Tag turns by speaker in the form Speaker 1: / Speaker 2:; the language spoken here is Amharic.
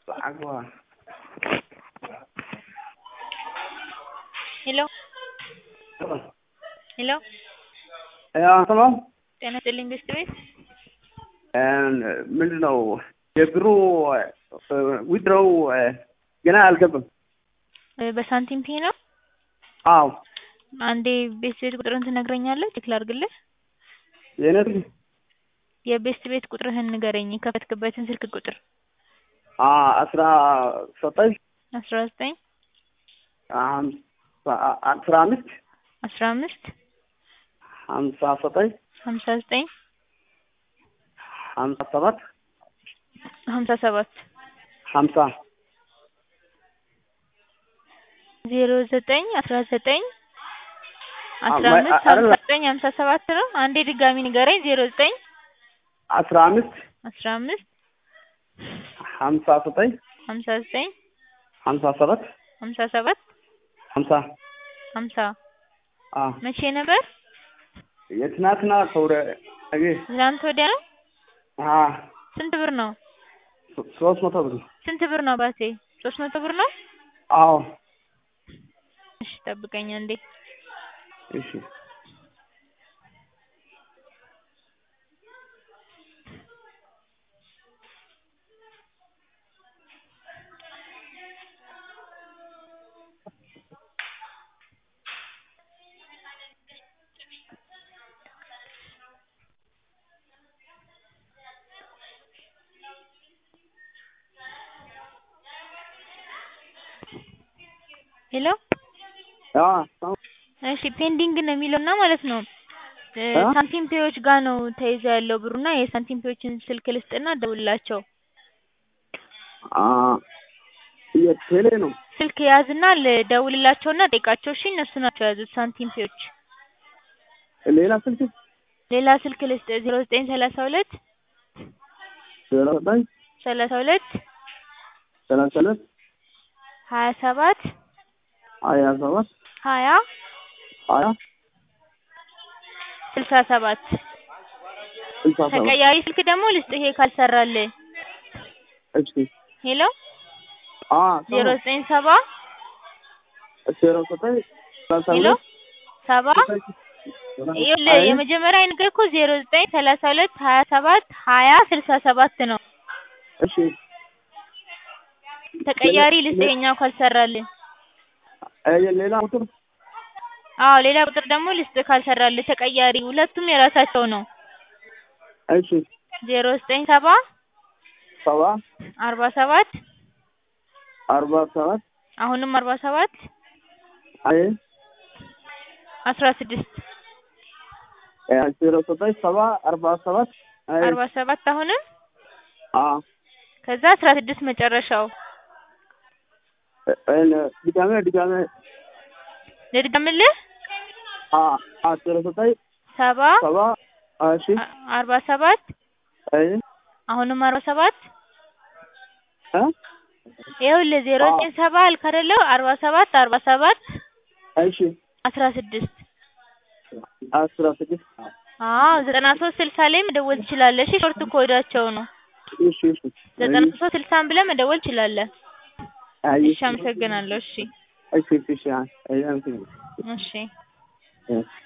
Speaker 1: Agua.
Speaker 2: ሄሎ ሄሎ
Speaker 1: ሰላም
Speaker 2: ጤና ይስጥልኝ ቤስት ቤት
Speaker 1: ምንድን ነው የብሩ ዊድሮው ገና አልገባም።
Speaker 2: በሳንቲም ፔ ነው።
Speaker 1: አዎ
Speaker 2: አንዴ ቤስት ቤት ቁጥርን ትነግረኛለህ? ቼክ ላድርግልህ።
Speaker 1: የእነት
Speaker 2: የቤስት ቤት ቁጥርህን ንገረኝ፣ የከፈትክበትን ስልክ ቁጥር።
Speaker 1: አስራ ዘጠኝ
Speaker 2: አስራ ዘጠኝ
Speaker 1: አስራ አምስት
Speaker 2: አስራ አምስት
Speaker 1: ሀምሳ ዘጠኝ
Speaker 2: ሀምሳ ዘጠኝ
Speaker 1: ሀምሳ ሰባት
Speaker 2: ሀምሳ ሰባት
Speaker 1: ሀምሳ
Speaker 2: ዜሮ ዘጠኝ አስራ ዘጠኝ አስራ
Speaker 1: አይ-
Speaker 2: አምስት
Speaker 1: አይደለም።
Speaker 2: ሀምሳ ዘጠኝ ሀምሳ ሰባት ነው። አንዴ ድጋሚ ንገረኝ። ዜሮ ዘጠኝ
Speaker 1: አስራ አምስት
Speaker 2: አስራ አምስት
Speaker 1: ሀምሳ ዘጠኝ
Speaker 2: ሀምሳ ዘጠኝ
Speaker 1: ሀምሳ ሰባት
Speaker 2: ሀምሳ ሰባት
Speaker 1: ሀምሳ
Speaker 2: ሀምሳ
Speaker 1: አዎ
Speaker 2: መቼ ነበር?
Speaker 1: የትናንትና ከወደ ነገ
Speaker 2: ትናንት ወዲያ ነው።
Speaker 1: አዎ
Speaker 2: ስንት ብር ነው?
Speaker 1: ሶ- ሶስት መቶ ብር
Speaker 2: ስንት ብር ነው አባቴ? ሶስት መቶ ብር ነው።
Speaker 1: አዎ
Speaker 2: እሺ ጠብቀኝ አንዴ።
Speaker 1: እሺ
Speaker 2: ሄሎ
Speaker 1: አዎ
Speaker 2: እሺ ፔንዲንግ ነው የሚለውና ማለት ነው እ
Speaker 1: እ?
Speaker 2: ሳንቲም ፔዎች ጋር ነው ተይዞ ያለው ብሩና የሳንቲም ፔዎችን ስልክ ልስጥና ደውልላቸው።
Speaker 1: አ- የቴሌ ነው
Speaker 2: ስልክ ያዝና ልደውልላቸውና ጠይቃቸው። እሺ እነሱ ናቸው የያዙት ሳንቲም ፔዎች።
Speaker 1: ሌላ ስልክ
Speaker 2: ሌላ ስልክ ልስጥ ዜሮ ዘጠኝ ሰላሳ ሁለት
Speaker 1: ዜሮ ዘጠኝ
Speaker 2: ሰላሳ ሁለት
Speaker 1: ሰላሳ ሁለት
Speaker 2: ሀያ ሰባት
Speaker 1: ሀያ ሰባት
Speaker 2: ሀያ
Speaker 1: ሀያ
Speaker 2: ስልሳ ሰባት
Speaker 1: ስልሳ ሰባት
Speaker 2: ተቀያሪ ስልክ ደግሞ ልስጥ ይሄ ካልሰራልህ።
Speaker 1: እሺ
Speaker 2: ሄሎ
Speaker 1: አ
Speaker 2: ዜሮ ዘጠኝ ሰባ
Speaker 1: ዜሮ ዘጠኝ ሰላሳ
Speaker 2: ሄሎ
Speaker 1: ሁለት
Speaker 2: ሰባ ይኸውልህ የመጀመሪያ የነገርኩህ ዜሮ ዘጠኝ ሰላሳ ሁለት ሀያ ሰባት ሀያ ስልሳ ሰባት ነው።
Speaker 1: እሺ
Speaker 2: ተቀያሪ ልስጥ ይሄኛው ካልሰራልህ።
Speaker 1: እ ሌላ ቁጥር
Speaker 2: አዎ ሌላ ቁጥር ደግሞ ልስጥ ካልሰራልህ። ተቀያሪ ሁለቱም የራሳቸው ነው።
Speaker 1: እሺ
Speaker 2: ዜሮ ዘጠኝ ሰባ
Speaker 1: ሰባ
Speaker 2: አርባ ሰባት
Speaker 1: አርባ ሰባት
Speaker 2: አሁንም አርባ ሰባት
Speaker 1: አይ
Speaker 2: አስራ ስድስት
Speaker 1: እ ዜሮ ዘጠኝ ሰባ አርባ ሰባት አይ
Speaker 2: አርባ ሰባት አሁንም
Speaker 1: አ
Speaker 2: ከዛ አስራ ስድስት መጨረሻው።
Speaker 1: እ- እ- ድጋሜ ድጋሜ
Speaker 2: ልድገምልህ
Speaker 1: አ አ ዜሮ ዘጠኝ
Speaker 2: ሰባ
Speaker 1: ሰባ እሺ
Speaker 2: አ- አርባ ሰባት
Speaker 1: አይ
Speaker 2: አሁንም አርባ ሰባት
Speaker 1: እ
Speaker 2: ይኸውልህ ዜሮ
Speaker 1: አዎ።
Speaker 2: ዘጠኝ ሰባ አልክ አይደለ? አርባ ሰባት አርባ ሰባት
Speaker 1: እሺ
Speaker 2: አስራ ስድስት
Speaker 1: አስራ ስድስት
Speaker 2: አዎ ዘጠና ሶስት ስልሳ ላይ መደወል ትችላለህ። እሺ ሾርት ኮዳቸው ነው።
Speaker 1: እሺ እሺ
Speaker 2: ዘጠና ሶስት ስልሳን ብለህ መደወል ትችላለህ።
Speaker 1: አይ
Speaker 2: እሺ አመሰግናለሁ። እሺ
Speaker 1: እሺ እሺ እሺ አይ አይ
Speaker 2: እሺ
Speaker 1: አይ